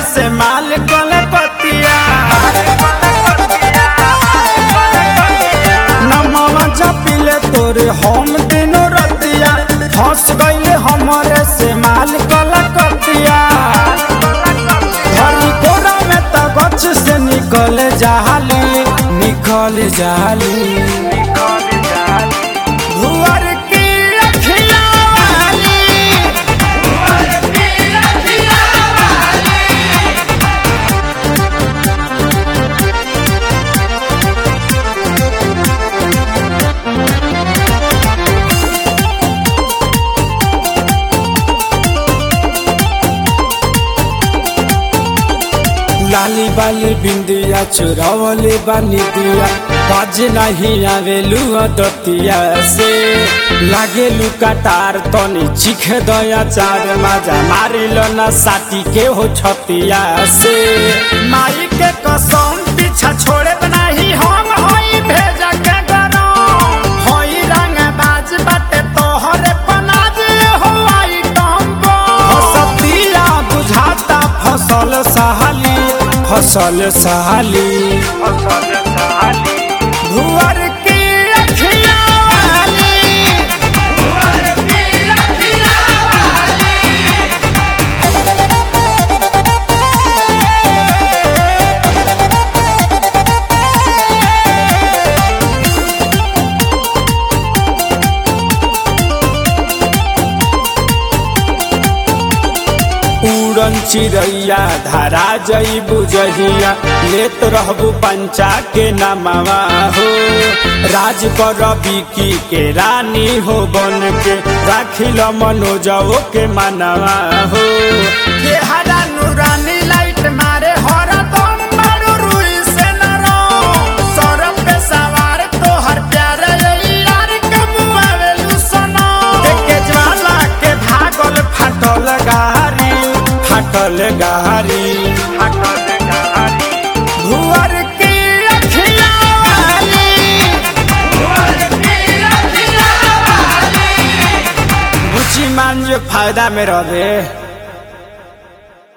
से माल गले पतिया नमवा जपिले तोरे हम दिनो रतिया फंस गईले हमरे से माल गले पतिया धरी कोरा में त गछ से निकल जाली निकल जाली भुअर की अखिया वाली लाली बाली बिंदिया चुरावले बानी दिया बाज नहीं आवेलू दतिया से लागेलू कटार तनी चिख दया चार माजा मारिल न साटी के हो छतिया से माई के कसम पीछा छोड़े नहीं हम होई भेजा के गरम होई रंग बाज बाटे तोहरे पनाज हो आई टम्बो हसतिया बुझाता फसल सहाली फसल सहाली भुअर की अखिया वाली उड़न चिड़ैया धारा जई बुझहिया लेत रहबू पंचा के नमवा हो राज कर की के रानी हो बन के राखिल मनोजो के मनवा हो के हरा नूरानी लाइट मारे हरा दम मारू रुई से नरो सरप पे सवार तोहर प्यारे यार कबुआवेलू सनो देखे ज्वाला के भागल फाटल गारी फाटल गारी भुअर की अखिया वाली बुची मान जो फायदा में रहे